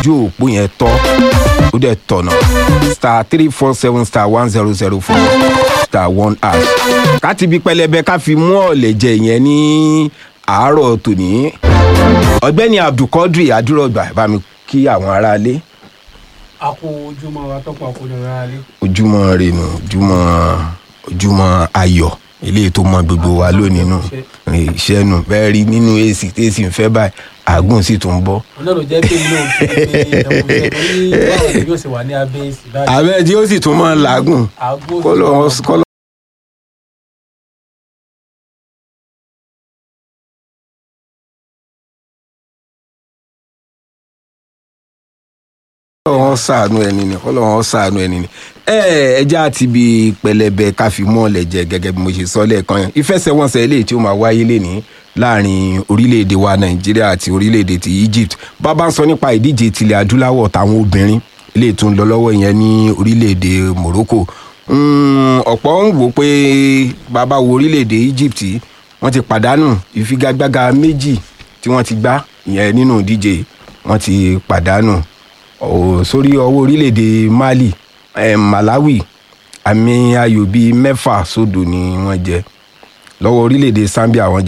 ojú òpó yẹn tọ́ ó dẹ̀ tọ̀nà star three four seven star one zero zero four star one hash ká ti bí pẹlẹbẹ ká fi mú ọ̀lẹ̀ jẹ yẹn ní àárọ̀ tòní ọ̀gbẹ́ni abdulkadir adúrọ̀gbà bá mi kí àwọn aráalé a kó ojúmọ́ wa tọ́pọ̀ àkójọ rárá lé. ojúmọ́ renu ojúmọ́ ojúmọ́ ayọ̀ eléyìí tó mọ gbogbo wa lónìí nù iṣẹ́ nù bẹ́ẹ̀ rí nínú èsì tẹ́sí ń fẹ́ báyìí àgùn sì tún bọ́. ọ̀nà ló jẹ́ pé inú òkè pé ẹ̀kúnṣẹ́ torí báwo ni yóò ṣe wà ní abẹ́ èsì báyìí. àbẹ́ tí ó sì tún mọ́ làágùn àgbo kọ́lọ́ kọ́lọ́. wọn ṣàánú ẹni ni Ọlọ́run ṣàánú ẹni ni ẹ ẹja ti bi pẹlẹbẹ káfí mọlẹ jẹ gẹ́gẹ́ bí mo ṣe sọ lẹ́ẹ̀kan yẹn ìfẹsẹ̀wọnsẹ̀ eléyìí tí ó máa wáyé lẹni láàrin orílẹ̀-èdè wa Nàìjíríà àti orílẹ̀-èdè ti Egypt bàbá ń sọ nípa ìdíje tilẹ̀ adúláwọ̀ táwọn obìnrin eléyìí tó ń lọ lọ́wọ́ yẹn ní orílẹ̀-èdè Morocco ọ̀pọ̀ ń wò pé bàbá wo orílẹ̀-èdè Egypt wọ́n ti pàdánù ìfigagbága méjì tí wọ́n ti gbá ìyẹn nínú ìdíje wọ́n ti pàdánù Ọ̀, sórí ọwọ́ orílẹ̀-èdè Mali eh, Malawi àmì ayò bíi mẹ́fà sódò ni wọ́n jẹ lọ́wọ́ orílẹ̀-èdè Zambia wọ́n jẹ